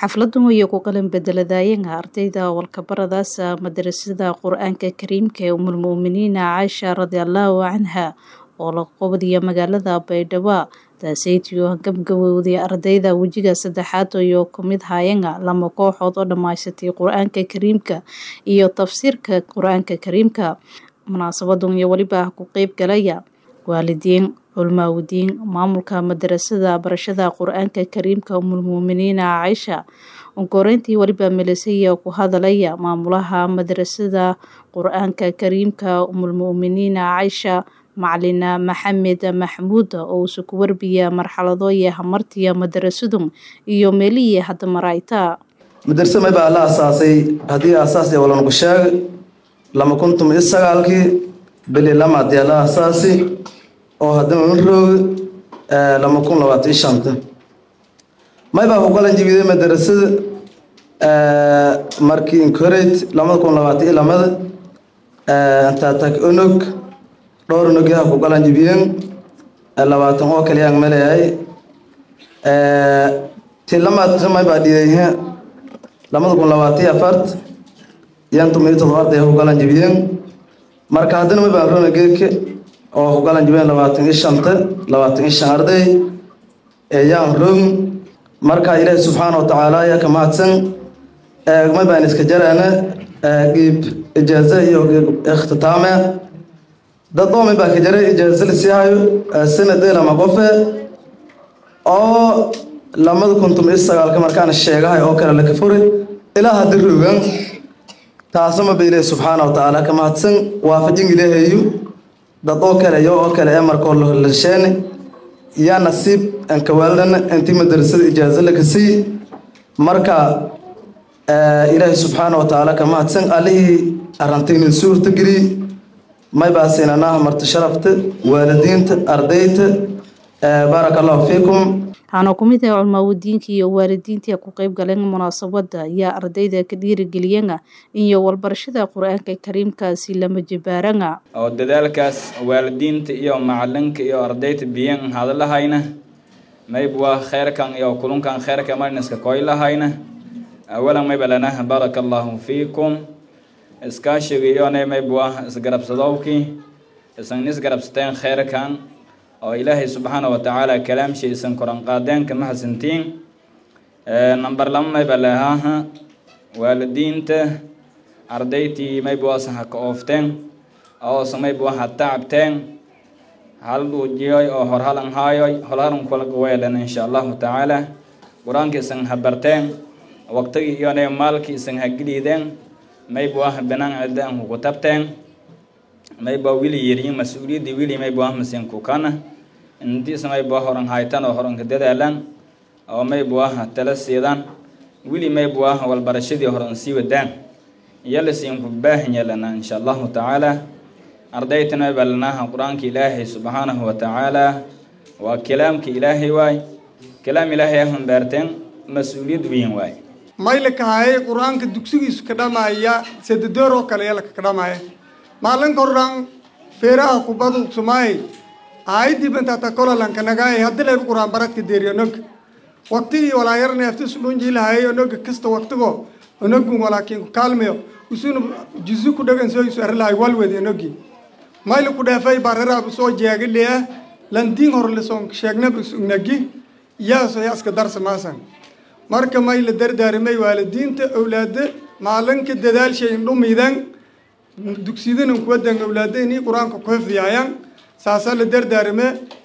xafladan way ku qalin bedeladayeen ardayda walkabaradaasa madarasada qur-aanka kariimka ee umulmu'miniina caaisha radiallahu canha oo la qobdiya magaalada baydhabo taaseytiyo gabgabowday ardayda wejiga saddexaad iyo kumid haayanga lama kooxood oo dhammaysatay qur-aanka kariimka iyo tafsiirka qur-aanka kariimka munaasabadan iyo weliba ku qeyb galaya waalidiin culmaawdiin maamulka madarasada barashada qur-aanka kariimka umulmuuminiina caaisha onkoreyntii weliba milisaya ku hadalaya maamulaha madarasada qur-aanka kariimka umulmu'miniina caaisha macalina maxamed maxmuud oo usu ku warbiya marxaladooye hamartiya madarasadu iyo meelihii hadda marayta madarse may baa la asaasay haddii asaas ee walanku sheeg lama kuntum iyo sagaalkii bili lamaadee la asaasi oo haddana un roog lama kun labaatan iyo shanta may baa ku qalan jibiday madarasada markii incorate lamada kun labaatan iyo lamada taatak onog dhowr onogyaha ku qalan jibiyeen labaatan oo kaliyaan maleeyahay ti lamaad may baa dhiyay lamada kun labaatan iyo afart yan tumiyo todoba arday ku qalan jibiyeen marka haddana may baa rona geedka oo ku qalan jibiyeen labaatan iyo shanta labaatan iyo shan arday yaan roog marka ilaahi subxaana watacaala ayaa ka mahadsan may baan iska jaraana qiib ijaaza iyo qiib ikhtitaame dad oo may baa ka jaray ijaaza lasii hayo sanadee lama qofe oo lamada kuntum iyo sagaalka markaan sheegahay oo kale laka furi ilaa haddi rogan taasama ba ilaahi subxaana watacaala ka mahadsan waafajin ilaahayu dad oo kale iyo oo kale ee markoo lahesheene yaa nasiib ankawaalana intii madarasada ijaaza laka sii marka ilaahi subxaana watacaala ka mahadsan allihii arantaynin suurta geliy may baa siinanaha marti sharafta waalidiinta ardayta baaraka allahu fiikum waxaana ku mid ah culmaawadiinka iyo waalidiintii ku qeyb galeen munaasabada ayaa ardayda ka dhiirigeliyana iyo walbarashada qur-aanka kariimkaasi lama jibaarana oo dadaalkaas waalidiinta iyo macalinka iyo ardayda biyan hadalahayna mayb waa kheyrkan iyo kulunkan kheyrka marniska koylahayna awalan mayba lanaha baaraka allahu fiikum iskaashiga iyona mayb waa isgarabsadowkii isan isgarabsateen kheyrkan oo ilaahay subxaana watacaala kalaamshiisan koran qaadeen kama hasantiin number lama mayba lahaaha waalidiinta ardaytii mayba waasan haka oofteen oosa mayba waa ha tacabteen hal dhuujiyoy oo horhalan haayoy horhalan kulaga weelan insha allahu tacaala qur-aanka isan ha barteen waqtigii iyona maalkii isan ha geliideen mayba waa banaan cidaan kuku tabteen mayba wili yiriin mas-uuliyadii wili mayba waa masin kukana intiisa mayba horan haytan oo horanka dadaalan oo mayba waa tala siidaan wili mayba waa walbarashadii horan sii wadaan yala siinku baahan yeelana insha allahu tacaala ardaytana mayba lanaha qur-aanka ilaahay subxaanahu watacaala waa kalaamka ilaahay waay kalaam ilaahay ahun beerteen mas-uuliyad weyn waay maylakahaye qur-aanka dugsigiisu ka dhamaya sedadoor oo kale yalaka ka dhamaya maalinka horan feeraha kubadu sumaay aayadii bantata kolalanka nagaay hadii layba qur-aan baradka deeriyo nog waqtigii walaayarna aftisu dhunjiilahaye onoga kasta waqtigo onogun walaakin ku kaalmayo usuna juzu ku dhagan soo isu arilahay walwedi onogi mayla ku dheefay bararaab soo jeegaliah landiin hor lisoon sheegnaba sugnagi yaaso yaaska darsa maasan marka mayla dardaarimay waalidiinta awlaada maalinka dadaalshayn dhumidan dugsiyadan kuwadan awlaada inay qur-aanka ku hifdiyayaan saasaa la dardaarime